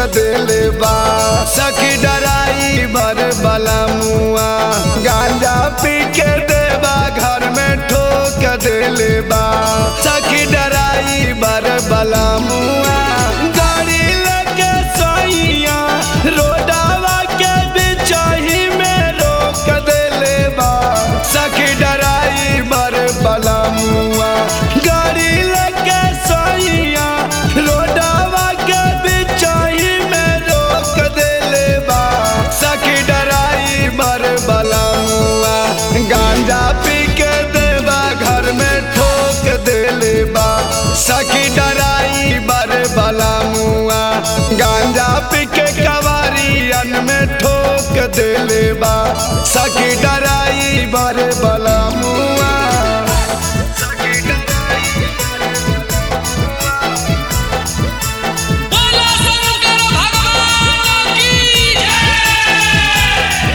देले बा सखी डराई बर बला मुआ गांजा पी के देवा घर में ठोक देले बा सखी डराई बर बला मुआ गाड़ी लेके सैया रोडावा के बिचाही में रोक देले बा सखी डराई बर बला मुआ गाड़ी लेके सैया रोडावा के बिचाही में रोक देले बा सखी डराई बर बला मुआ गांजा पी के देवा घर में ठोक देले बा सखी डराई बर बला मुआ गांजा पी के कवारियन में ठोक देले बा सखी डराई बर बला मुआ बोलो शंकर भगवान की जय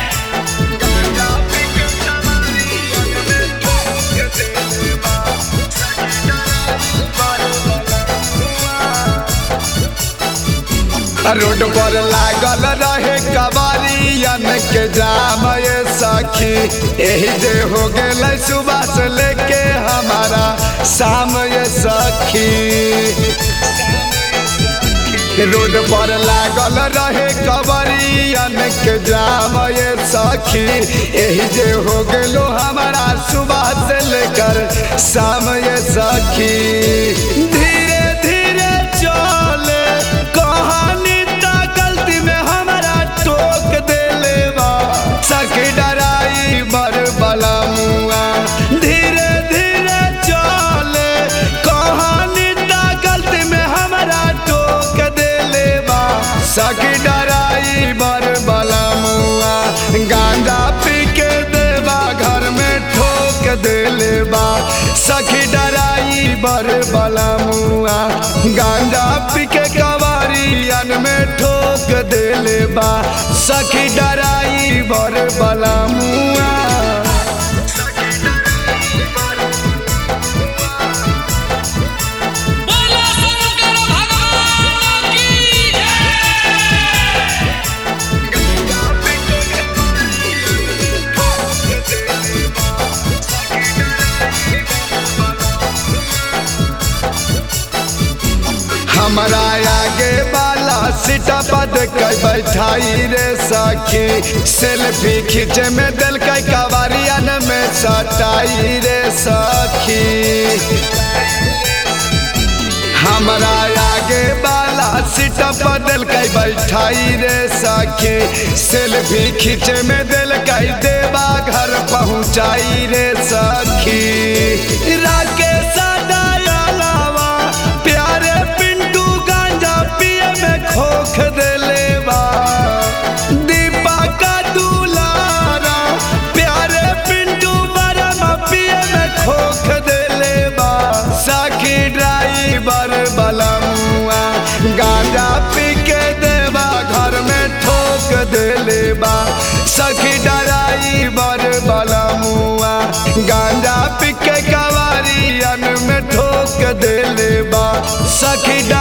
रोड पर लागल रहे कबारियन के जाम ये सखी यही जे हो गेल सुबह से लेके हमारा शाम ये सखी रोड पर लागल रहे कबरियन के जाम ये सखी यही जे हो गेलो हमारा सुबह से लेकर शाम ये सखी धीरे धीरे चले कहानी ता गलती में हमारा टोक देले बा सखी डराई बर बला मुआ धीरे धीरे चले कहानी ता गलती में हमारा टोक देले बा सखी डराई बर बला मुआ गांजा पी के देवा घर में ठोक देले बा सखी डराई बर बला मुआ गांजा पी के कवारियन में ठोक देले बा सखी डराई बर बला मुआ बोलो शंकर भगवान की जय हमारा आगे वाला सीटा पद के बैठाई रे सखी सेल्फी खींचे में दिल के कवारियन में सटाई रे सखी हमारा आगे वाला सीट पर दिल के बैठाई रे सखी सेल्फी खींचे में दिल के देवा घर पहुंचाई रे सखी राकेश दयालावा प्यारे पिंटू गांजा पिए में खोख देले बा दीपा का दुलारा प्यारे पिंटू बरमा पिए में खोख देले बा सखी ड्राइवर बला मुआ गांजा पी के देवा घर में ठोक देले बा सखी ड्राइवर बला मुआ गांजा पी के कवारियन में ठोक देले बा सखी